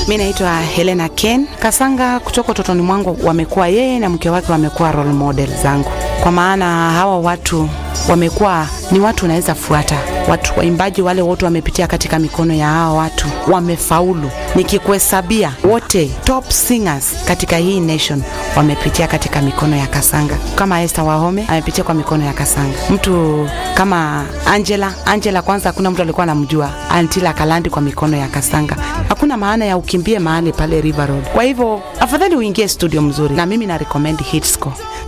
Mi naitwa Helena Ken Kasanga. Kutoka utotoni mwangu wamekuwa yeye na mke wake wamekuwa role model zangu, kwa maana hawa watu wamekuwa ni watu unaweza fuata. Watu waimbaji wale wote wamepitia katika mikono ya hawa watu, wamefaulu. Nikikuhesabia wote top singers katika hii nation wamepitia katika mikono ya Kasanga. Kama Esther Wahome amepitia kwa mikono ya Kasanga. Mtu kama Angela, Angela kwanza hakuna mtu alikuwa anamjua Antila Kalandi kwa mikono ya Kasanga. Hakuna maana ya ukimbie mahali pale River Road. Kwa hivyo afadhali uingie studio mzuri, na mimi na recommend Hitscore.